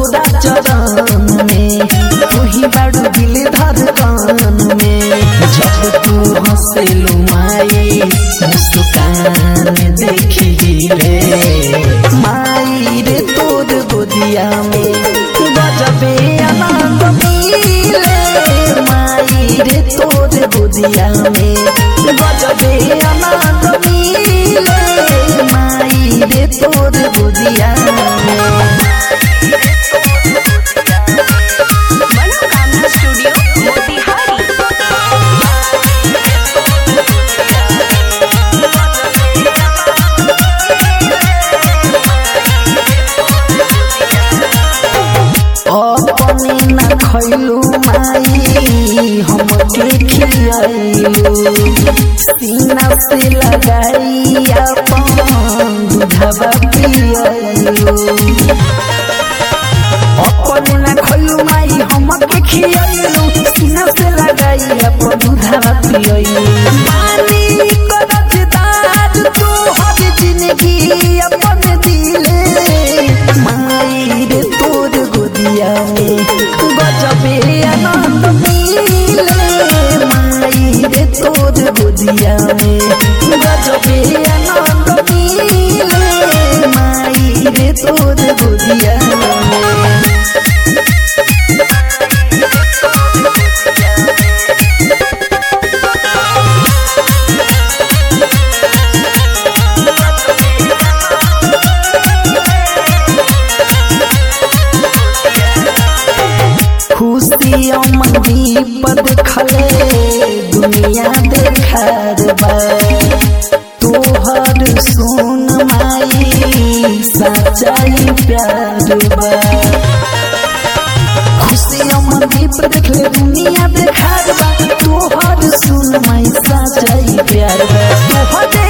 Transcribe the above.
तोरा चरण में तू ही बड़ दिल धड़कन में जब तू हंसेलू माई मुस्कान देखी रे माई रे तोर गोदिया में गजबे आनंद मिले माई रे तोर गोदिया में गजबे आनंद मिले माई रे तोर गोदिया में मनोकामना स्टूडियो मोतिहारी अपने न खैलू माई हमके खियाइलू सीना से लगाई अपन दूधवा पियाइलू अपने न खैलू माई हमके खियाइलू सीना से लगाई अपन दूधवा पियाइलू मानी करजदार तू हर जिंदगी अपन दिले माई रे तोर गोदिया में गजबे आनंद मिले माई रे तोर गोदिया में गजबे आनंद मिले माई रे तोर गोदिया में खुशियों मंदी पर खले दुनिया देखार बा तोहर सुन माई सच्चाई प्यार बा खुशियों मंदी पर देखले दुनिया देखार बा तोहर सुन माई सच्चाई प्यार बा तोहर